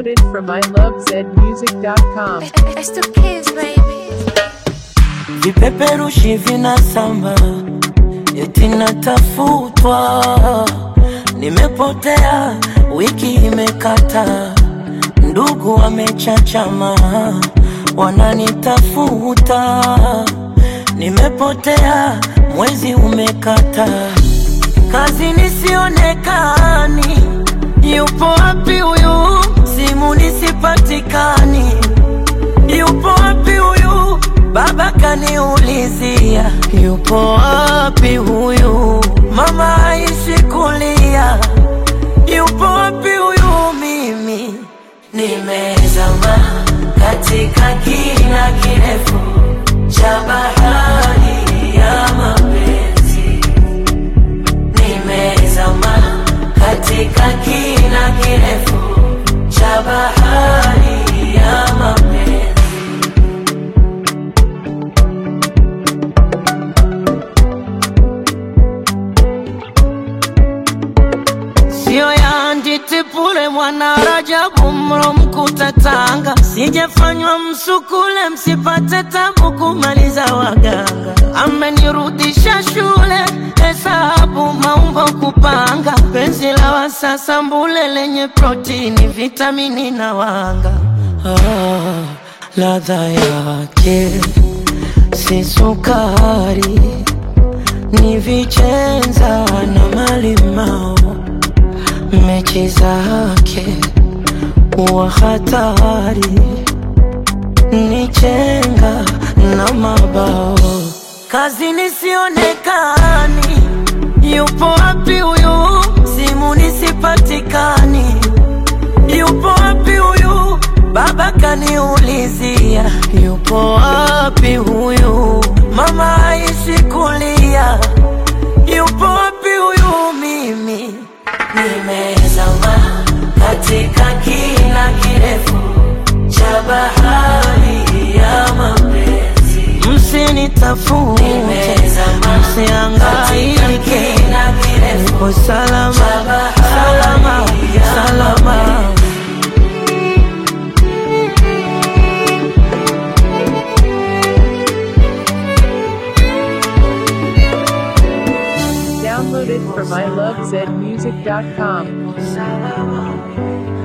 Downloaded from ilovezmusic.com. It's the kids, baby. vipeperushi vinasamba eti natafutwa nimepotea wiki imekata ndugu wamechachama wananitafuta nimepotea mwezi umekata kazi nisionekani yupo wapi huyu simu nisipatikani yupo wapi huyu baba kaniulizia yupo wapi huyu mama aishi kulia yupo wapi huyu mimi nimezama katika kina kirefu cha bahari ya mapenzi nimezama katika kina kirefu cha bahari ya mapenzi sio ya nditipule mwana Rajabu mro mkuta Tanga, sijafanywa msukule msipate tabu kumaliza waganga. Amenirudisha shule hesabu maumbo kupanga, penzi la wasasa mbule lenye protini, vitamini na wanga. Ah, ladha yake si sukari, ni vichenza na malimao mechi zake wa hatari ni chenga na mabao kazi nisionekani yupo wapi huyu simu nisipatikani yupo wapi huyu baba kaniulizia yupo wapi huyu mama aishi kulia yupo wapi huyu mimi nimezama katika kina kirefu cha bahari ya mapenzi msinitafute msiangaike nipo salama salama salama Downloaded from ilovezmusic.com. salama